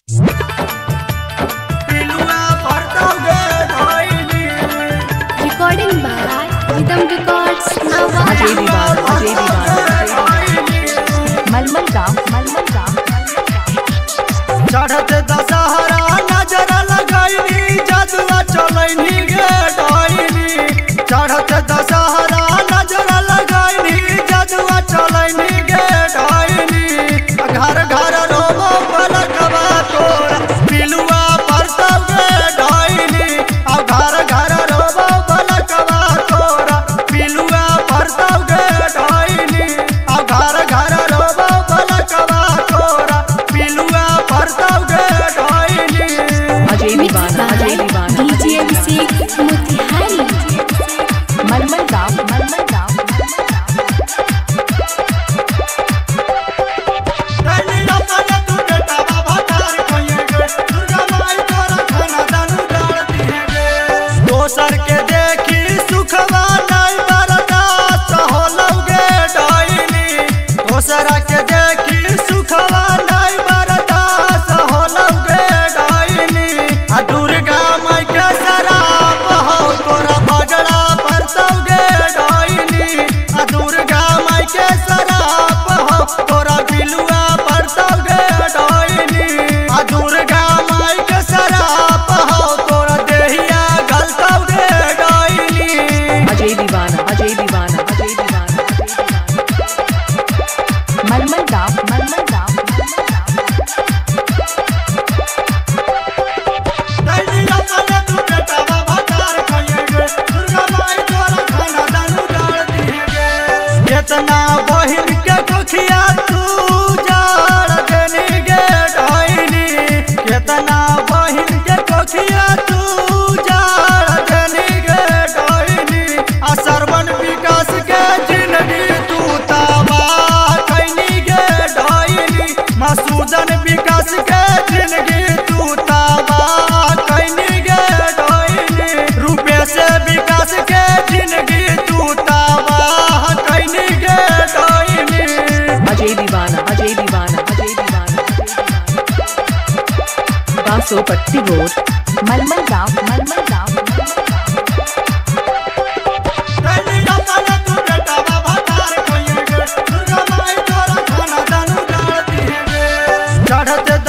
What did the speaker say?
Recording by Rhythm Records Ajay दीवान Navara. Ajay दीवान मलमल गांव मलमल गांव चढ़त दशहरा नजर लगैनी जदुआ चलैनी गे डैनी चढ़त दशहरा नजर लगैनी जदुआ चलैनी गे डैनी घर घर रोबो पलकवा तोरा पिलुआ परतौ गे डैनी अब घर घर रोबो पलकवा तोरा पिलुआ परतौ गे डैनी अब घर घर रोबो पलकवा तोरा पिलुआ परतौ गे डैनी अजय Mixed दीवान by अजय दीवान DJ Abhishek Motihari. मलमल गांव मलमल गांव दैनिया तने तू बेटा बाबा तार कहिए गे दुर्गा माई तोरा खाना दानु डालती है गे दोसर के देखी सुखवा नहीं बर्दाश्त होलौ गे डाइनी दोसरा के देखी सुखवा नहीं बर्दाश्त होलौ गे डाइनी आ दुर्गा माई के शराब हो तोरा बगड़ा परतौ गे डाइनी आ दुर्गा माई के शराब हो तोरा बिलुआ परतौ गे डाइनी आ दुर्गा माई के शराब हो तोरा देहिया गलतौ गे डाइनी अजय दीवान अजय दीवान अजय दीवान मलमल गांव मलमल गांव दैनिया तने तू बेटा बाबा तार कहिए गे दुर्गा माई तोरा खाना दानु डालती है गे केतना बहिन के कोखिया तू जाड़ देनी गे डाइनी केतना बहिन के कोखिया तू जाड़ देनी गे डाइनी आ सरवन विकास के जिंदगी तू तबाह कैनी गे डाइनी मसूदन विकास के जिंदगी तू तबाह कैनी गे डाइनी रूपेश विकास के जिंदगी तू तबाह कैनी गे डाइनी अजय दीवान अजय दीवान अजय दीवान बासो पट्टी रोड मलमल गांव मलमल गांव दैनिया तने तू बेटा बाबा तार कहिए गे दुर्गा माई तोरा खाना दानु डालती है गे चढ़त